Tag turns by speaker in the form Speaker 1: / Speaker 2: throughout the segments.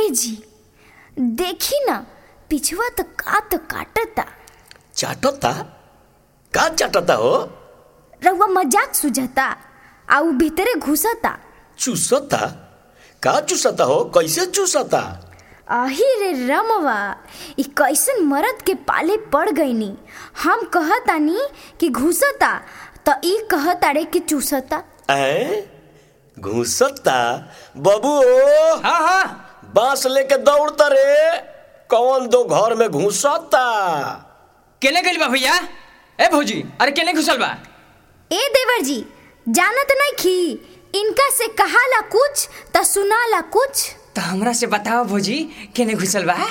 Speaker 1: जी देखी ना पिछवा तो का तो काटता
Speaker 2: चाटता का चाटता हो
Speaker 1: रउआ मजाक सुझता आ उ भीतरे घुसता
Speaker 2: चूसता का चूसता हो कैसे चूसता
Speaker 1: आही रे रमवा ई कैसन मरद के पाले पड़ गईनी हम कहतानी कि घुसता त ई कहताड़े कि चूसता
Speaker 2: ऐ घुसता बबू ओ
Speaker 3: हाँ हाँ
Speaker 2: बांस लेके दौड़ता रे कौन दो घर में घुसता
Speaker 3: केने गइल बा भैया ए भौजी अरे केने घुसल बा
Speaker 1: ए देवर जी जानत नहीं खी इनका से कहाला कुछ त सुनाला कुछ
Speaker 3: तो हमरा से बताओ भौजी केने घुसल बा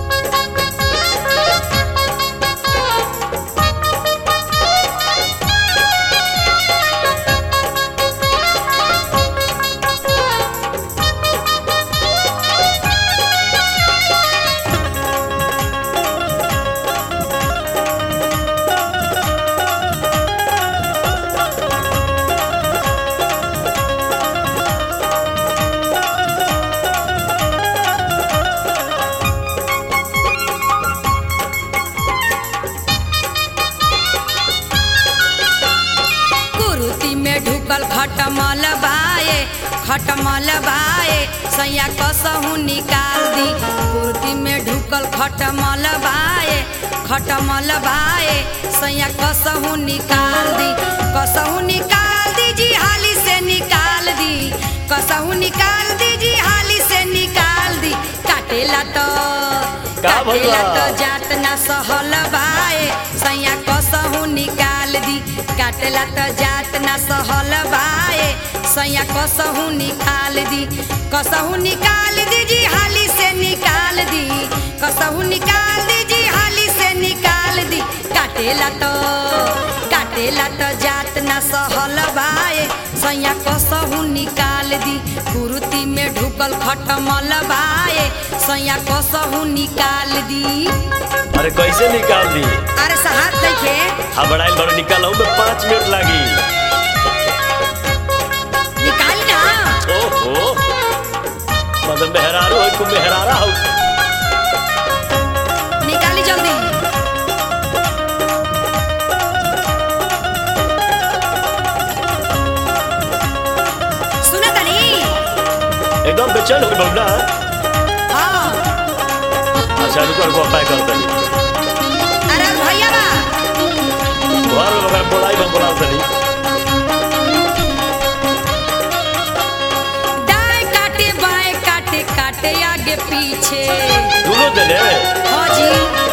Speaker 4: कुरुती में ढुकल खटमल बाए खटमल बाए सैया कसहू निकाल दी कुरुती में ढुकल खटमल बाए खटमल बाए सैया कसहू निकाल दी कसहू निकाल दी जी हाली से निकाल दी कसहू निकाल दी जी हाली से निकाल दी काटेला तो
Speaker 2: का भइल
Speaker 4: काटेला
Speaker 2: बा?
Speaker 4: तो जात ना सहल बाए सैया कसहू निकाल दी काटेला तो जात ना सहल बाए सैया कसहू निकाल दी कसहू निकाल दी जी हाली से निकाल दी कसहू निकाल दी जी हाली से निकाल दी काटेला तो काटेला तो जात ना सहल बाए सैया कसहू निकाल दी कुरुती में ढुकल खटमल बाए सैया कसहू निकाल दी
Speaker 2: अरे कैसे निकाल दी
Speaker 4: अरे सहार देखे
Speaker 2: हबड़ाइल बड़ निकालऊ में पाँच मिनट लागी
Speaker 4: निकाल ना
Speaker 2: ओहो मतलब मेहरारू है तुम मेहरारा हो
Speaker 4: निकाली जल्दी सुना तनी
Speaker 2: एकदम बेचैन हो गई बबना
Speaker 4: हाँ
Speaker 2: अच्छा रुको रुको अपाय कर तनी
Speaker 4: अरे भैया बा
Speaker 2: घर में मगर बोलाई बम बोलाओ तनी
Speaker 4: दाएं काटे बाएं काटे काटे आगे पीछे
Speaker 2: दोनों देने
Speaker 4: हाँ जी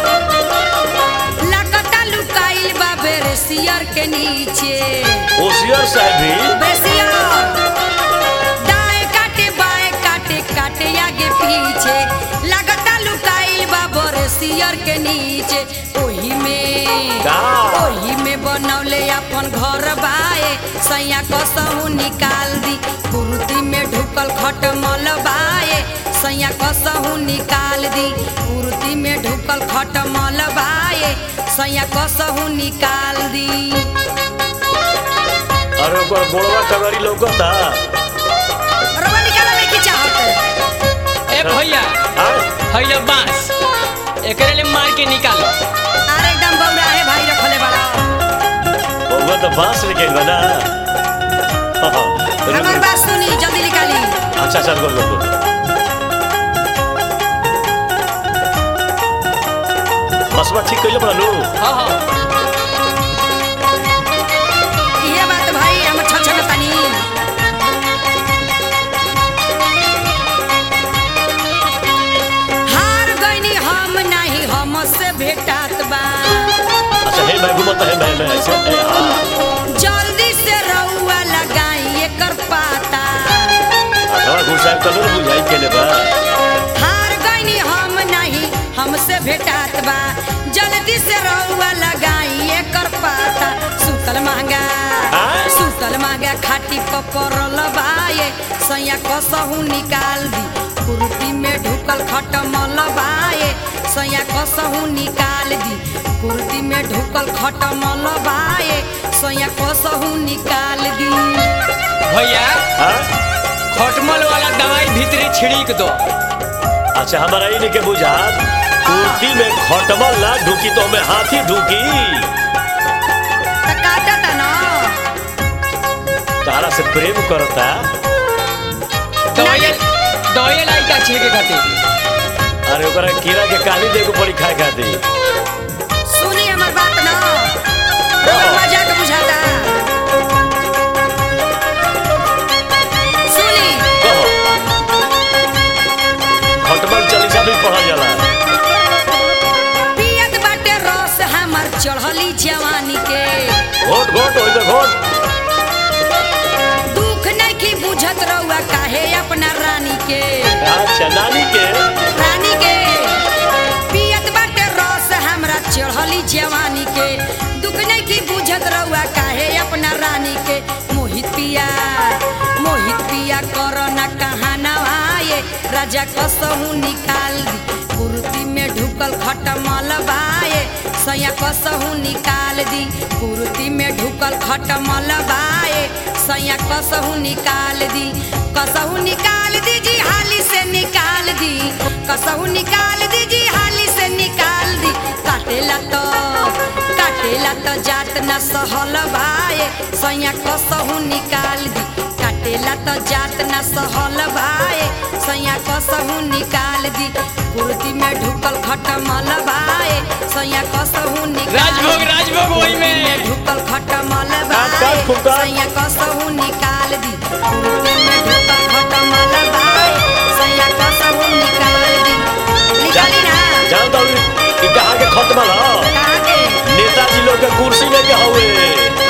Speaker 4: लगता लुकाइल बा बेरसियर के नीचे
Speaker 2: होशियार साहब भी
Speaker 4: बेरसियर दाएं काटे बाएं काटे काटे आगे पीछे लगता लुकाइल बा बेरसियर के नीचे ओही में
Speaker 2: का?
Speaker 4: ओही में बनौले अपन घर बाए सैया कसहू निकाल दी कुर्ती में ढुकल खटमल बाए सैया कसहू निकाल दी कुर्ती में ढुकल खटमल बाए सैया कसहू निकाल दी
Speaker 2: अरे ओकर गोड़वा टगरी लौकता
Speaker 4: रवा निकाला नहीं की चाहत
Speaker 3: ए भैया
Speaker 2: आय
Speaker 3: हैया बांस एकरे ले मार के निकालो
Speaker 4: अरे एकदम बौरा है भाई रखले बड़ा
Speaker 2: बउआ तो बांस लेके गइल बा ना
Speaker 4: हमार बात सुनी जल्दी निकाली
Speaker 2: अच्छा अच्छा रुको रुको बसवा ठीक कइले बड़ा लो
Speaker 3: हाँ हाँ
Speaker 4: ये बात भाई हम छछन तनी हार गईनी हम नहीं हम से भेटात बा
Speaker 2: अच्छा हे मैं घूमत है मैं मैं ऐसे ए, हाँ
Speaker 4: जल्दी से रउआ लगाई एकर पाता
Speaker 2: अथवा घुसाए तो ना बुझाई केने बा
Speaker 4: हार गईनी हम नहीं हमसे भेटात बा जल्दी से रउआ लगाई एकर पाता सुतल महंगा
Speaker 2: आय?
Speaker 4: सुतल महंगा खाटी पपरल बाए सैया कसहू निकाल दी कुर्ती में ढुकल खटमल बाए सैया कसहू निकाल दी कुर्ती में ढुकल खटमल बाए सैया कसहू निकाल दी
Speaker 3: भैया
Speaker 2: हाँ
Speaker 3: खटमल वाला दवाई भीतरी छिड़क दो
Speaker 2: अच्छा हमारा ही नहीं के बुझा कुर्ती में खटमल ना ढुकी तो हमें हाथी ढुकी
Speaker 4: त काटता न
Speaker 2: तारा से प्रेम करता
Speaker 3: दवाई दवाई लाई का छेके खातिर
Speaker 2: अरे ओकरा कीड़ा के कहानी देखो पड़ी खाए खातिर
Speaker 4: सुनी हमर बात न बहुत मजाक बुझाता सुनी
Speaker 2: कहो खटमल चालीसा भी पढ़ल जाला
Speaker 4: पियत बाटे रस हमर चढ़ली जवानी के
Speaker 2: घोट घोट होई तो घोट
Speaker 4: दुख नहीं की बुझत रहुआ काहे अपना रानी के
Speaker 2: अच्छा नानी के
Speaker 4: रानी के पियत बाटे रस हमरा चढ़ली जवानी के दुख नहीं की बुझत रहुआ काहे अपना रानी के मोहित पिया मोहित पिया करो ना कहाँ नवाए राजा कसहू निकाल दी कुर्ती में ढुकल खटमल बाए सैया कसहू निकाल दी कुर्ती में ढुकल खटमल बाए सैया कसहू निकाल दी कसहू निकाल दी जी हाली से निकाल दी कसहू निकाल दी जी हाली से निकाल दी काटेला तो काटेला तो जात न सहल भाए सैया कसहू निकाल दी काटेला तो जात न सहल भाए सैया कसहू निकाल दी कुर्ती में ढुकल खटमल भाए सैया कसहू निकाल
Speaker 3: राजभोग
Speaker 4: दी।
Speaker 3: राजभोग वही में
Speaker 4: में ढुकल खटमल
Speaker 2: काट, काट, फुफकार।
Speaker 4: भाए सैया कसहू निकाल दी कुर्ती में ढुकल खटमल भाए सैया कसहू निकाल दी निकाली ना
Speaker 2: जान तो कि कहाँ के खटमल ह
Speaker 4: कहाँ के
Speaker 2: नेताजी लोग के कुर्सी में के हवे